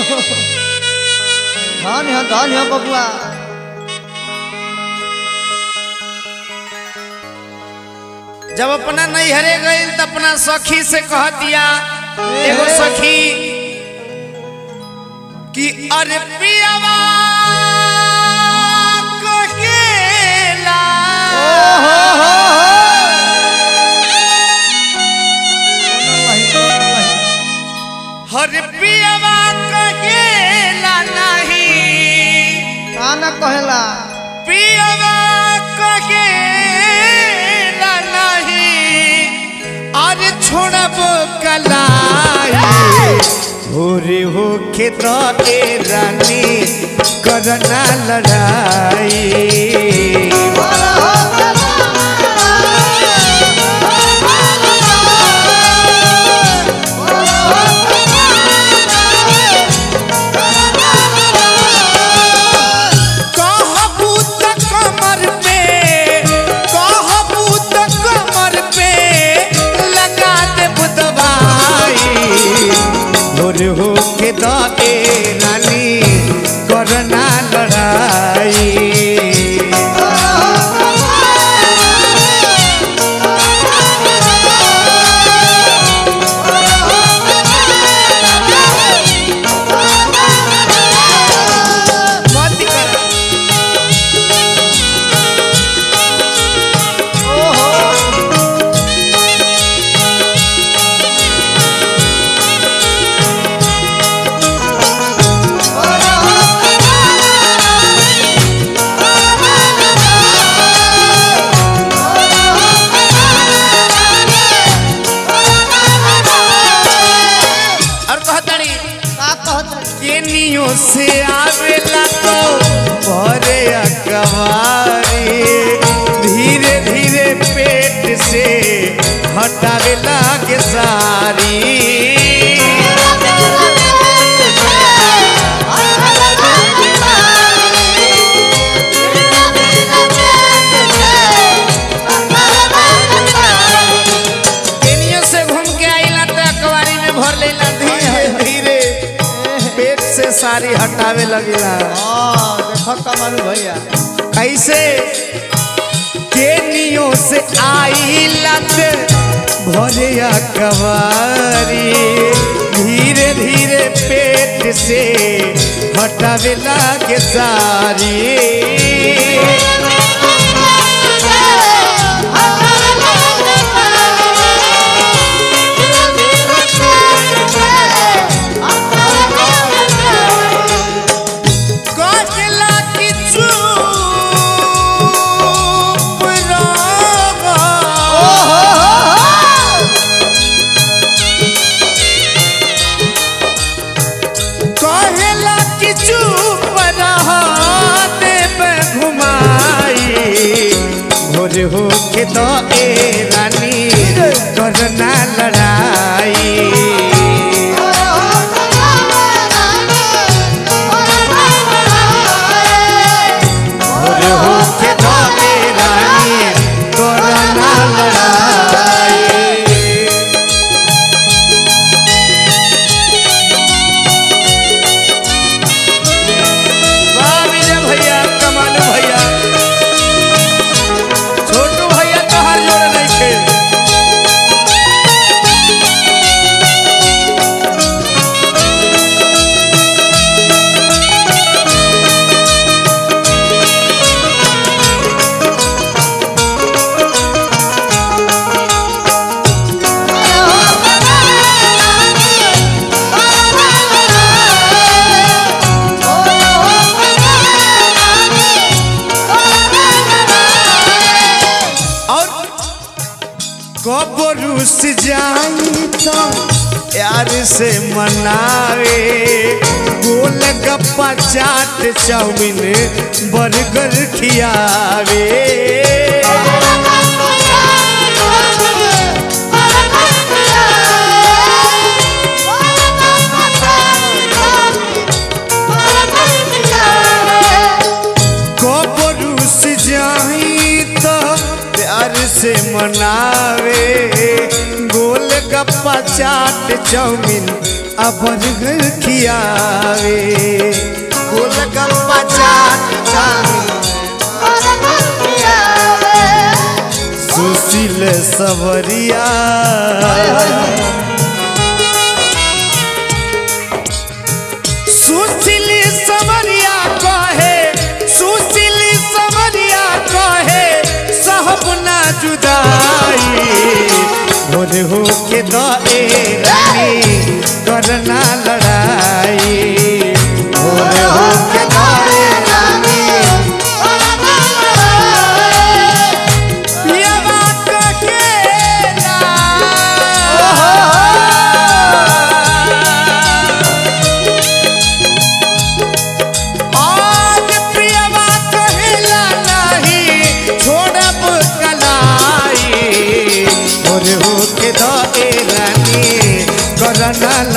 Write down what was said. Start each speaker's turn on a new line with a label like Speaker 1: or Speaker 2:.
Speaker 1: धन है धन है बबुआ
Speaker 2: जब अपना नैहरे गई तो अपना सखी से कह दिया एगो सखी कि अरे पियावा कहेला हर पियावा कहेला नहीं
Speaker 1: काना कहेला
Speaker 2: पियावा कहेला नहीं अरे छोड़ब कलाई भोरे हो खेत ए रानी करना लड़ाई कहबू त कमर पे कहबू त कमर पे लगा दे बुदवाई भोर हो के दे रानी करना लड़ाई मत करा और कहताड़ी
Speaker 1: का कहत
Speaker 2: केनियो से आवेला तो भरे अकवारी धीरे धीरे पेट से हटावे लागे सारी केनियो से घूम के आइला तो अकवारी में भर लेला धीरे धीरे पेट से सारी हटावे लगेला
Speaker 1: हाँ देखो कमल भैया
Speaker 2: कैसे केनियो से आई लत भरे कवारी धीरे धीरे पेट से हटावे लागे सारी कहला कि चुप रहो कहेला कि चुप रह देव घुमाई भोर हो के तो ए रानी करना लड़ाई भोर हो के तो ए रानी करना लड़ाई वाह विजय भैया कमाल भैया छोटू भैया तो हर जोड़ नहीं थे और कबरूस जाई तो यार से मनावे गोल गप्पा चाट चाउमीन बर्गर खियावे कबरूस जाई तो प्यार से मनावे गोल गप्पा चाट चाउमीन आ बर्गर खियावे गोलगप्पा चाट चाउमीन सुशील सवरिया सुशील सवरिया कहे सुशील सवरिया कहे सहब ना जुदाई भोर हो के दे रानी करना लड़ाई भोर हो के दे रानी पियवा कहेला आज पियवा कहेला नहीं छोड़ब कलाई और हो के दे रानी करना